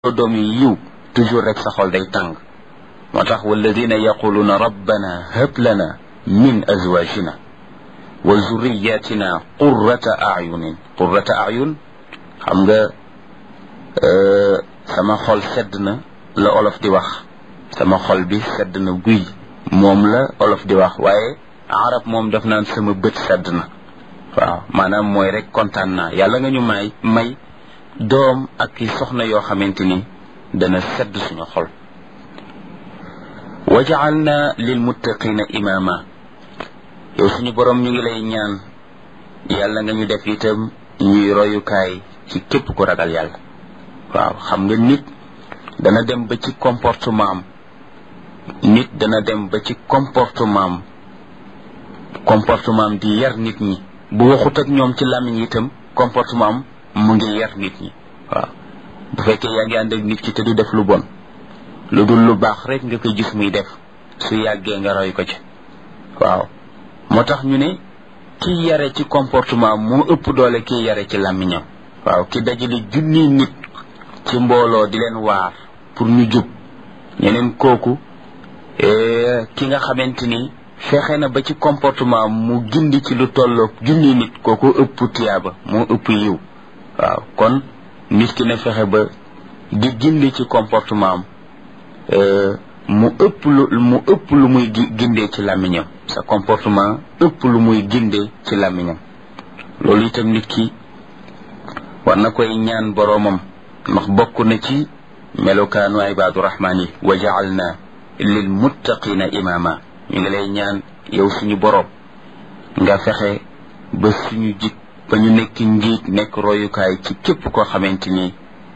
doom yi yiw toujours rek sa xol day tàng moo tax walladina yaquluuna rabbana hab lana min azwajina wa zurriyatina qurrata ayunin qurrata ayun xam nga sama xol sedd na la olof di wax sama xol bi sedd na guy moom la olof di wax waaye arab moom daf naan sama bët sedd na waaw maanaam mooy rek kontaan naa yàlla nga ñu may may doom ak ki soxna yoo xamante ni dana sedd suñu xol wa jaalna lil muttaqina imama yow suñu borom ñu ngi lay ñaan yàlla nga ñu def itam ñuy royukaay ci képp ku ragal yàlla waaw xam nga nit dana dem ba ci comportement am nit dana dem ba ci comportement am comportement am di yar nit ñi bu waxut ak ñoom ci làmmiñ itam comportement am mu ngi yar nit ñi waaw bu fekkee yaa ngi ànd ak nit ki te du def lu bon lu dul lu baax rek nga koy gis muy def su yàggee nga roy ko ci waaw moo tax ñu ne kiy yare ci comportement moo ëpp doole kiy yare ci làmmiñam waaw ki dajale junni nit ci mbooloo di leen waar pour ñu jub ñeneen kooku ki nga xamante ni fexe na ba ci comportement mu gindi ci lu tolloog junni nit kooku ëpp tiyaaba moo ëpp yiw waaw kon nit ki na fexe ba di gindi ci comportement am mu ëpp lu mu ëpp lu muy gindee ci làmmiñam sa comportement ëpp lu muy gindee ci làmmiñam loolu itam nit ki war na koy ñaan boroomam ndax bokk na ci melokaanu ibaadu rahmaan yi wa jaalna lil muttaqina imaama ñu ngi lay ñaan yow suñu boroom nga fexe ba suñu jik ba ñu nekk njiit nekk royukaay ci képp koo xamante ni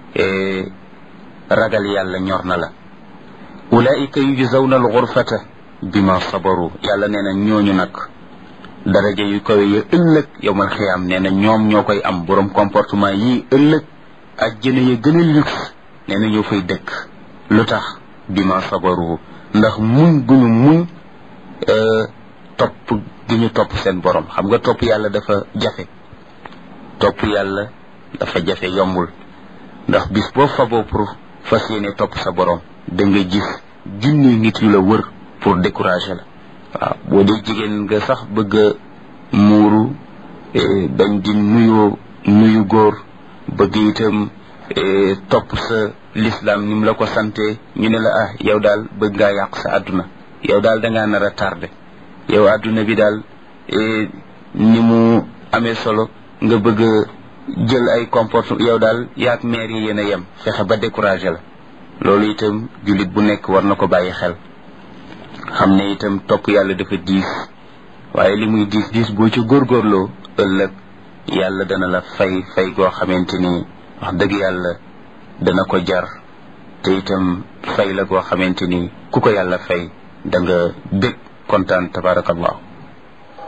ragal yàlla ñor na la ulaika yujzawna alxurfata bima sabaru yàlla nee na ñooñu nag daraja yu kawe ya ëllëg yowmal xiyaam nee na ñoom ñoo koy am boroom comportement yii ëllëg ajjana ya gën a luxe nee na ñoo fay dëkk lu tax bima sabaru ndax muñ gu ñu muñ topp gi ñu topp seen borom xam nga topp yàlla dafa jafe topp yàlla dafa jafe yombul ndax bis boo faboo pour fas yéene topp sa borom da nga gis junni nit yu la wër pour décourager la waaw boo dee jigéen nga sax bëgg a muuru bañ di nuyu nuyu góor bëgg itam topp sa l'islam ni mu la ko sante ñu ne la ah yow daal bëgg ngaa yàq sa àdduna yow daal da ngaa nar a tardé yow àdduna bi daal ni mu amee solo nga bëgg jël ay comportement yow daal yaag maire yi yéen a yem fexe ba découragé la loolu itam jullit bu nekk war na ko bàyyi xel xam ne itam topp yàlla dafa diis waaye li muy diis diis boo ci góorgóorloo ëllëg yàlla dana la fay fay goo xamante ni wax dëgg yàlla dana ko jar te itam fay la goo xamante ni ku ko yàlla fay da nga bég kontaan tabarakallahu